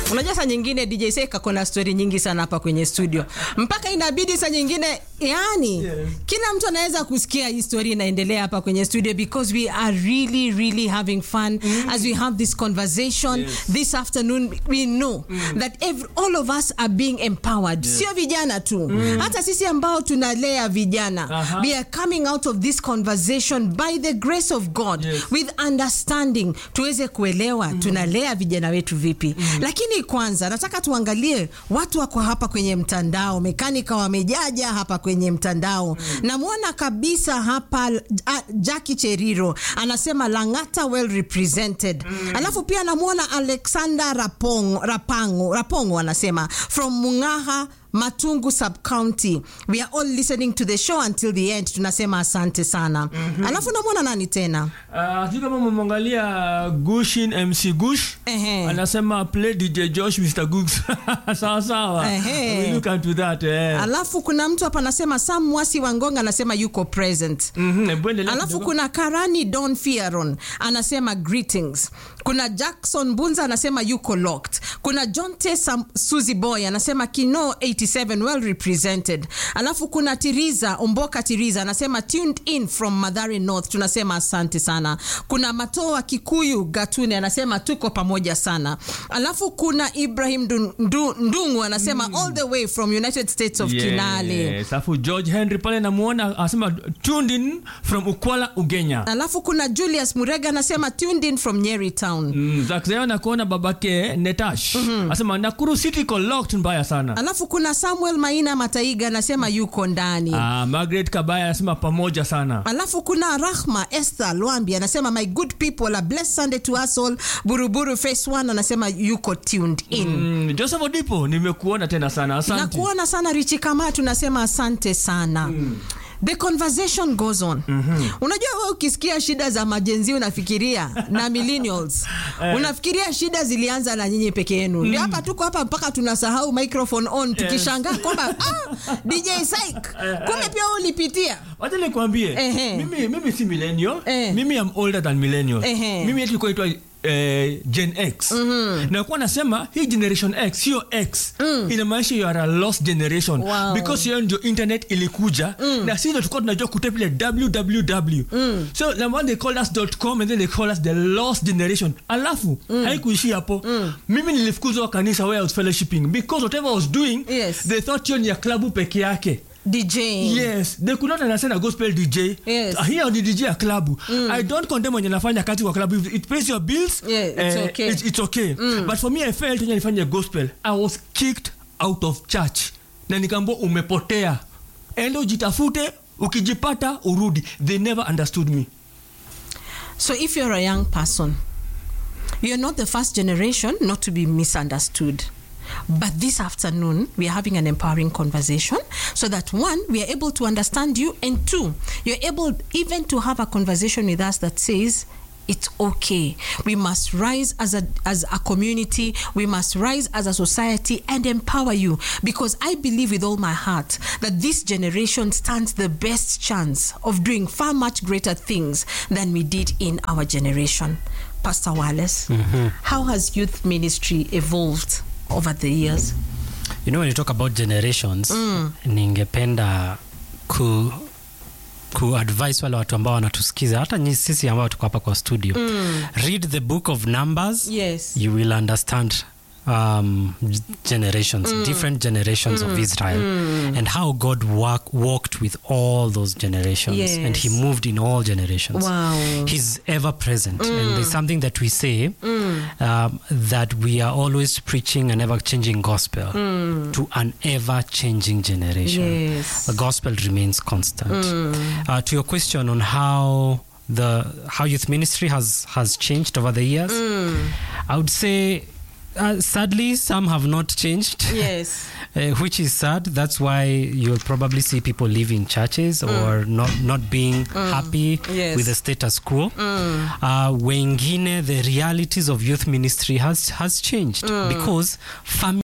Unajua saa nyingine DJ Seka kona story nyingi sana hapa kwenye studio, mpaka inabidi saa nyingine yani Yes. kila mtu anaweza kusikia hii story inaendelea hapa kwenye studio because we are really really having fun as we have this conversation Yes. this afternoon we know that every, all of us are being empowered sio vijana tu hata sisi ambao tunalea vijana Aha. we are coming out of this conversation by the grace of God Yes. with understanding tuweze kuelewa tunalea vijana wetu vipi lakini kwanza nataka tuangalie watu wako hapa kwenye mtandao mekanika wamejaja hapa kwenye mtandao namwona kabisa hapa uh, Jackie Cheriro anasema Lang'ata well represented alafu pia namwona Alexander Rapong, Rapango, Rapongo anasema from Mungaha Matungu sub-county we are all listening to the show until the end tunasema asante sana alafu namwona nani tena Uh, sijui kama umemwangalia Gushin MC Gush Ehe. anasema play DJ Josh Mr. Googs sawa sawa. Ehe. We look into that eh. alafu kuna mtu hapa anasema Sam Mwasi Wangonga anasema yuko present Mhm, hebu endelea alafu kidogo. kuna Karani Don Fiaron anasema greetings. Kuna Jackson Bunza anasema yuko locked. Kuna John Tesa Suzy Boy anasema Kino 87 well represented. Alafu kuna Tiriza Omboka Tiriza anasema tuned in from Madhare North, tunasema asante sana. Kuna Matoa Kikuyu Gatune anasema tuko pamoja sana. Alafu kuna Ibrahim Ndu- Ndu- Ndungu anasema all the way from United States of Kinale. Yes, alafu George Henry pale namuona anasema tuned in from Ukwala Ugenya. Alafu kuna Julius Murega anasema tuned in from Nyeri Town. Mm, Zakzeo nakuona babake Netash anasema Nakuru City iko locked mbaya sana. Alafu kuna Samuel Maina Mataiga anasema yuko ndani. Ah, Margaret Kabaya anasema pamoja sana. Alafu kuna Rahma Esther Lwambi anasema my good people a blessed Sunday to us all. Buruburu Face One anasema yuko tuned in. Mm, Joseph Odipo nimekuona tena sana. Na Asante. kuona sana Richi Kama tunasema asante sana. The conversation goes on. Unajua wewe ukisikia shida za majenzi unafikiria na millennials. unafikiria shida zilianza na nyinyi peke yenu. Ndio hapa tuko hapa mpaka tunasahau microphone on tukishangaa kwamba ah, DJ Syke kumbe pia wewe ulipitia. Wacha nikwambie. Ehe. Mimi mimi si millennial. Eh. Mimi am older than millennial. Ehe. Mimi yetu iko itwa eh, Gen X. Na kwa nasema hii generation X sio X. Inamaanisha you are a lost generation Wow. because hiyo ndio internet ilikuja na sisi ndio tulikuwa tunajua kutype ile www. So number one they called us .com and then they call us the lost generation. Alafu haikuishia hapo. Mimi nilifukuzwa kanisa where I was fellowshipping because whatever I was doing Yes. they thought hiyo ni ya klabu peke yake. DJ. Yes, they could not understand a gospel DJ. Yes. Uh, here ni DJ ya klabu. I don't condemn when nafanya kazi kwa klabu. If it pays your bills, Yeah, it's eh, okay. It's, it's okay. But for me, I felt when nifanya gospel, I was kicked out of church. Na nikaambiwa umepotea. Enda ujitafute, ukijipata urudi. They never understood me. So if you're a young person, you're not the first generation not to be misunderstood. But this afternoon, we are having an empowering conversation so that one, we are able to understand you, and two, you're able even to have a conversation with us that says, it's okay. We must rise as a as a community. We must rise as a society and empower you because I believe with all my heart that this generation stands the best chance of doing far much greater things than we did in our generation. Pastor Wallace, how has youth ministry evolved over the years? You know when you talk about generations ningependa ku kuadvise wale watu ambao wanatusikiza hata nyi sisi ambao tuko hapa kwa studio read the book of numbers Yes. you will understand um, g- generations different generations of israel and how god work, walked with all those generations Yes. and he moved in all generations Wow. he's ever present and there's something that we say um, that we are always preaching an ever changing gospel to an ever changing generation Yes. the gospel remains constant uh, to your question on how the how youth ministry has has changed over the years i would say uh, sadly some have not changed Yes. uh, which is sad. That's why you'll probably see people leaving churches or not not being happy Yes. with the status quo. Uh, wengine, the realities of youth ministry has has changed because family.